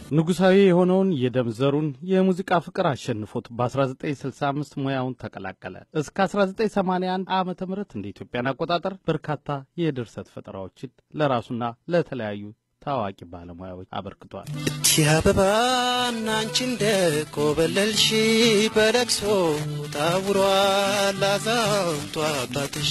ንጉሳዊ የሆነውን የደም ዘሩን የሙዚቃ ፍቅር አሸንፎት በ1965 ሙያውን ተቀላቀለ። እስከ 1981 ዓ ም እንደ ኢትዮጵያን አቆጣጠር በርካታ የድርሰት ፈጠራዎችን ለራሱና ለተለያዩ ታዋቂ ባለሙያዎች አበርክቷል። ሲያበባና አንቺ እንደ ኮበለልሽ በለቅሶ ታውሯል አዛውንቱ አባትሽ።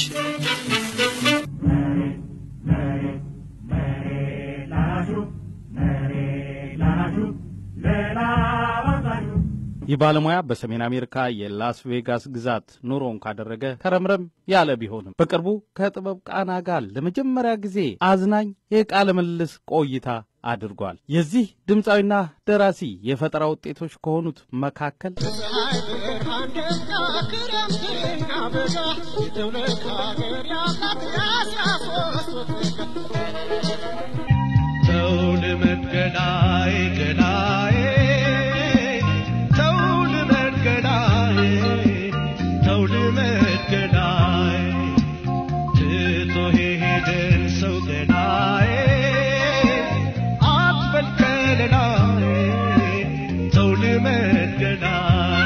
ይህ ባለሙያ በሰሜን አሜሪካ የላስ ቬጋስ ግዛት ኑሮውን ካደረገ ከረምረም ያለ ቢሆንም በቅርቡ ከጥበብ ቃና ጋር ለመጀመሪያ ጊዜ አዝናኝ የቃለ ምልልስ ቆይታ አድርጓል። የዚህ ድምፃዊና ደራሲ የፈጠራ ውጤቶች ከሆኑት መካከል ተው ልመድ ገላዬ ገላዬ ተው ልመድ ገላዬ ተው ልመድ ገላዬ ትቶ ሄደን ሰው ገላዬ አትበል ከለላዬ ተው ልመድ ገላዬ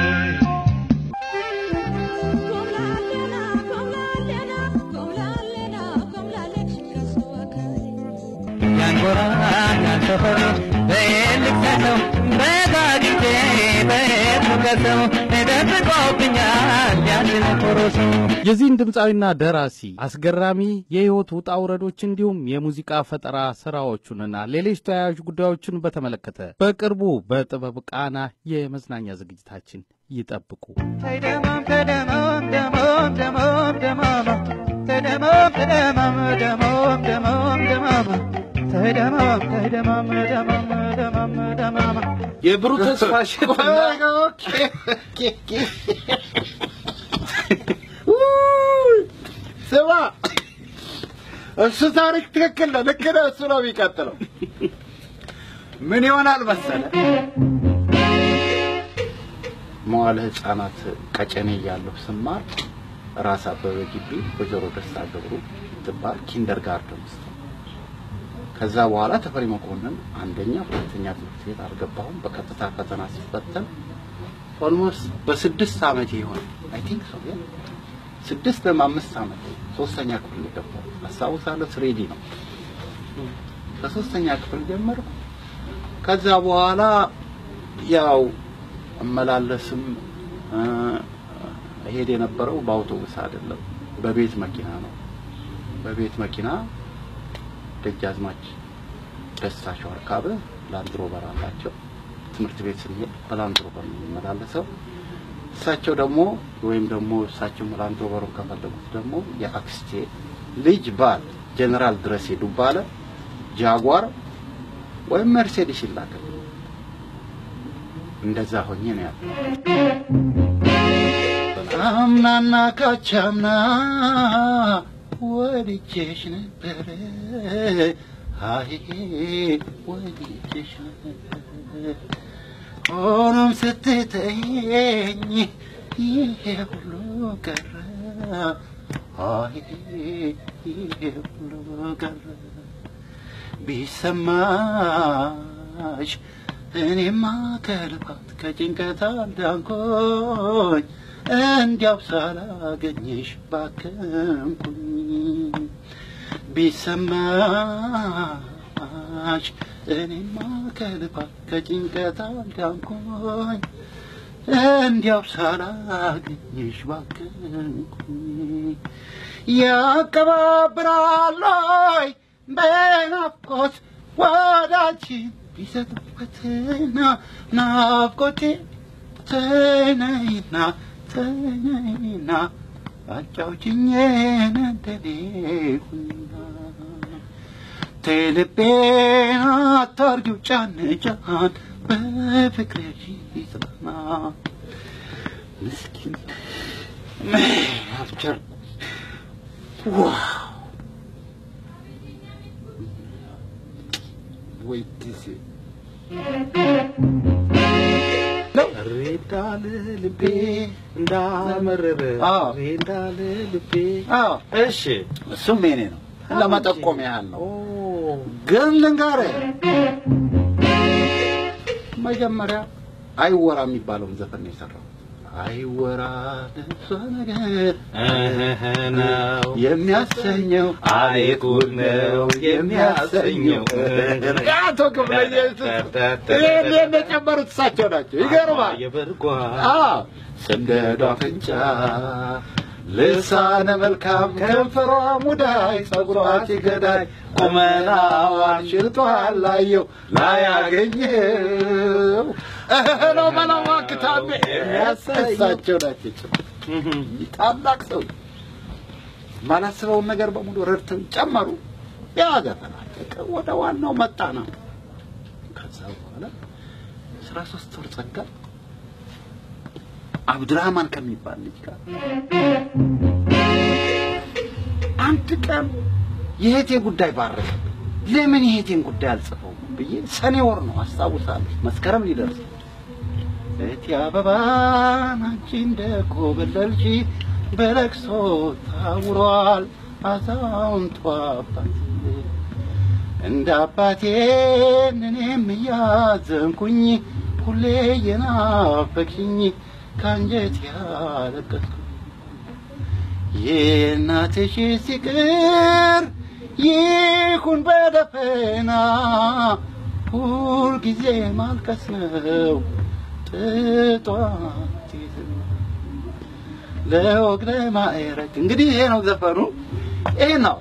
ያንጎራኛል ሰፈሩ በልክሰሰው በጋግቼ በሄድኩከሰው ደብቆብኛል ያንን ኮሮሱ የዚህን ድምፃዊና ደራሲ አስገራሚ የሕይወት ውጣ ውረዶች እንዲሁም የሙዚቃ ፈጠራ ስራዎቹንና ሌሎች ተያያዥ ጉዳዮችን በተመለከተ በቅርቡ በጥበብ ቃና የመዝናኛ ዝግጅታችን ይጠብቁ። ተደማም ተደማም ደማም ደማም ደማማ ተደማም ተደማም ደማም ደማም ደማማ ተደማም ተደማም ደማም ደማም ደማማ የብሩህ ተስፋ ሽትና ስማ፣ እሱ ታሪክ ትክክል ነው። ልክ ነህ። እሱ ነው የሚቀጥለው። ምን ይሆናል መሰለ መዋለ ሕፃናት ቀጨኔ እያለሁ ስማር ራስ አበበ ግቢ ወይዘሮ ደስታ ገብሩ ትባል ኪንደር ጋርደን ውስጥ ከዛ በኋላ ተፈሪ መኮንን አንደኛ ሁለተኛ ትምህርት ቤት አልገባሁም። በቀጥታ ፈተና ሲፈተን ኦልሞስት በስድስት ዓመት ይሆን አይ ቲንክ ሶ ያ ስድስት ወይም አምስት ዓመት ሶስተኛ ክፍል የገባሁ አስታውሳለሁ። ስሬዲ ነው ከሶስተኛ ክፍል ጀመርኩ። ከዛ በኋላ ያው እመላለስም እ፣ እሄድ የነበረው በአውቶቡስ አይደለም፣ በቤት መኪና ነው። በቤት መኪና ደጃዝማች ደስታ ሸዋርካበ ላንድሮበር አላቸው። ትምህርት ቤት ስንሄድ በላንድሮበር ነው የሚመላለሰው። እሳቸው ደግሞ ወይም ደግሞ እሳቸው ላንድሮበሩን ከፈለጉት ደግሞ የአክስቴ ልጅ ባል ጀነራል ድረሴ ዱባለ ጃጓር ወይም መርሴዲስ ይላከል። እንደዛ ሆኜ ነው ያለው። አምናና ካቻምና ወድጄሽ ነበረ አይ ወድጄሽ ነበረ ሆኖም ስትተይኝ ይሄ ሁሉ ቀረ አይ ይሄ ሁሉ ቀረ ቢሰማሽ እኔማ ከልባት ከጭንቀት አልዳንኩኝ እንዲያው ሳላገኝሽ ባከንኩኝ ቢሰማሽ እኔማ ከልባት ከጭንቀት አልዳንኩኝ እንዲያው ሳላገኝሽ ባከንኩኝ ያቀባብራሎይ በናፍቆት ወዳችን ቢሰጥበትና ናፍቆቴ ተነይና ተነይና አጫውችኝ ነደሌኩና ቴልቤን አታርጊው ጫን ጫን በፍቅርሽ ይጽናና ምስኪን አፍቸር ዋው ወይ ጊዜ ሬዳል ልቤ እንዳመረረ አዎ። ሬዳል ልቤ አዎ እሺ እሱም የኔ ነው ለመጠቆም ያህል ነው ኦ ግን ልንገርህ መጀመሪያ አይወራ የሚባለውን ዘፈን ነው የሰራው። አይወራ ለእሷ ነገር ነው የሚያሰኘው አይጉድ ነው የሚያሰኘው። አቶ ክፍለየሱስ ይህን የጨመሩት እሳቸው ናቸው። ይገርማል። የበርጓ አዎ ስንደዶ አፍንጫ ልሳነ መልካም ከንፈሯ ሙዳይ ጸጉሯ ገዳይ ቁመናዋን ሽልቷል ላየው ላያገኘው እህ ነው በላዋ ክታቤ የሚያሰሳቸው ናቸው። ታላቅ ሰው ማላስበውን ነገር በሙሉ ረድተው ጨመሩ። ያ ዘፈናል ወደ ዋናው መጣ ነው። ከዛ በኋላ አስራ ሶስት ወር ጸጋ አብዱራህማን ከሚባል ልጅ ጋር አንድ ቀን የእህቴ ጉዳይ ባረከ። ለምን የእህቴን ጉዳይ አልጽፈውም ብዬ ሰኔ ወር ነው አስታውሳለሁ፣ መስከረም ሊደርስ እህቴ አበባን አንቺ እንደ ኮበለልሽ በለቅሶ ታውሯል አዛውንቷ አባት እንደ አባቴን እኔም እያዘንኩኝ ሁሌ የናፈቅሽኝ ከአንጀት ያለቀስኩ የእናትሽ ሲቅር ይሁን በደፈና ሁልጊዜ ማልቀስ ነው ጥጧት ለወግ ለማዕረግ እንግዲህ ይሄ ነው ዘፈኑ። ይሄ ነው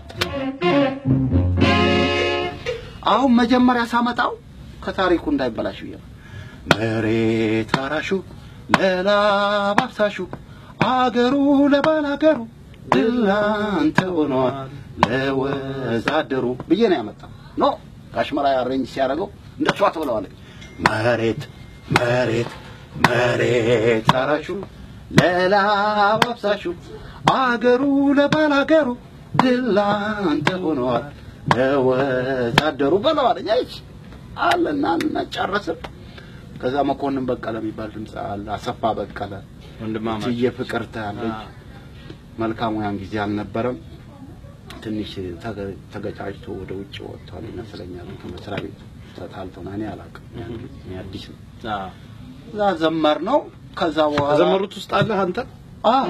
አሁን መጀመሪያ ሳመጣው ከታሪኩ እንዳይበላሽ ብዬ ነው። መሬት አራሹ ለላብ አፍሳሹ አገሩ ለባላገሩ ድላንተ ሆኗል ለወዛደሩ ብዬ ነው ያመጣው። ኖ ጋሽመራ አሬንጅ ሲያደርገው እንደሷ ትብለዋለች። መሬት መሬት መሬት አራሹ ለላብ አፍሳሹ አገሩ ለባላገሩ ድላንተ ሆኗል ለወዛደሩ በለዋለኝ። አይች አለና ጨረስን። ከዛ መኮንን በቀለ የሚባል ድምፅ አለ። አሰፋ በቀለ ወንድማማች እትዬ ፍቅርተ አለች። መልካሙ ያን ጊዜ አልነበረም። ትንሽ ተገ- ተገጫጭቶ ወደ ውጭ ወጥቷል ይመስለኛል። ከመስሪያ ቤት ተጣልተው ነው። እኔ አላውቅም። ያን ጊዜ እኔ አዲስ ነው። እዛ ዘመር ነው። ከዛ በኋላ ከዘመሩት ውስጥ አለ አንተ አዎ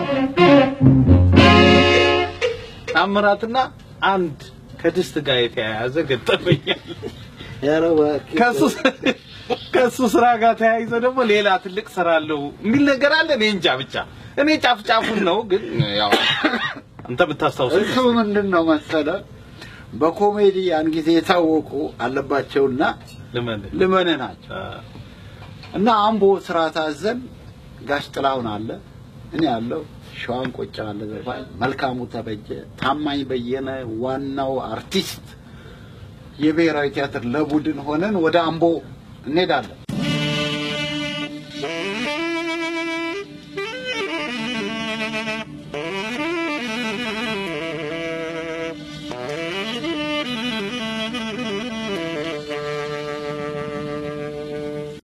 ታምራትና አንድ ከድስት ጋር የተያያዘ ገጠመኛል። ኧረ እባክህ ከሱ ከሱ ስራ ጋር ተያይዞ ደግሞ ሌላ ትልቅ ስራ አለው የሚል ነገር አለ። እኔ እንጃ ብቻ እኔ ጫፍ ጫፉን ነው ግን ያው አንተ ብታስታውሰው እሱ ምንድን ነው መሰለህ በኮሜዲ ያን ጊዜ የታወቁ አለባቸውና ልመልህ ልመንህ ናቸው እና አምቦ ስራ ታዘን ጋሽ ጥላሁን አለ እኔ ያለው ሸዋን ቆጫ አለ ዘፋኝ መልካሙ ተበጀ ታማኝ በየነ ዋናው አርቲስት የብሔራዊ ቲያትር ለቡድን ሆነን ወደ አምቦ እንሄዳለን